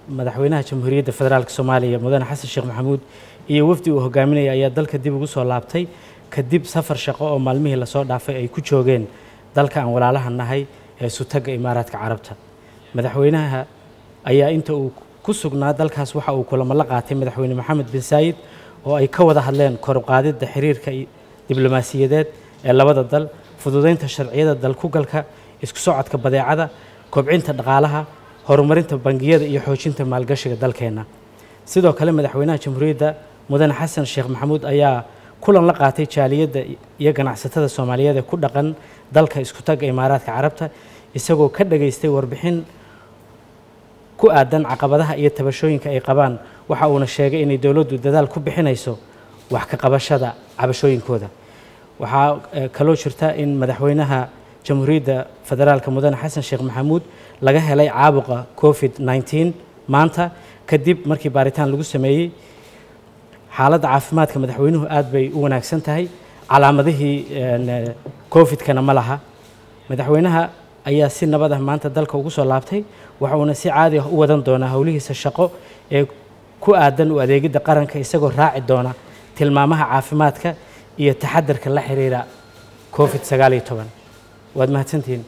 madaxweynaha jamhuuriyadda federaalk soomaaliya mudane xasan sheekh maxamuud iyo wafdi uu hogaaminaya ayaa dalka dib ugu soo laabtay kadib safar shaqo oo maalmihii lasoo dhaafay ay ku joogeen dalka aan walaalaha nahay ee sutagga imaaraadka carabta madaxweynaha ayaa inta uu ku sugnaa dalkaas waxa uu kulamo la qaatay madaxweyne maxamed bin saayid oo ay ka wada hadleen koruqaadidda xiriirka diblomaasiyadeed ee labada dal fududeynta sharciyada dalkugalka isku socodka badeecada kobcinta dhaqaalaha horumarinta bangiyada iyo xoojinta maalgashiga dalkeenna sidoo kale madaxweynaha jamhuuriyadda mudane xasan sheekh maxamuud ayaa kulan la qaatay jaaliyadda iyo ganacsatada soomaaliyeed ee ku dhaqan dalka isku tagga imaaraadka carabta isagoo ka dhageystay warbixin ku aadan caqabadaha iyo tabashooyinka ay qabaan waxa uuna sheegay inay dowladdu dadaal ku bixinayso wax ka qabashada cabashooyinkooda waxaa kaloo jirta in madaxweynaha jamhuuriyadda federaalka mudane xasan sheekh maxamuud laga helay caabuqa covid 19 maanta kadib markii baaritaan lagu sameeyey xaaladda caafimaadka madaxweynuhu aad bay u wanaagsan tahay calaamadihii covid-kana ma laha madaxweynaha ayaa si nabad ah maanta dalka ugu soo laabtay waxa uuna si caadi ah u wadan doonaa howlihiisa shaqo ee ku aadan u adeegidda qaranka isagoo raaci doona tilmaamaha caafimaadka iyo taxadarka la xiriira covid sagaal iyo toban waad mahadsantihiin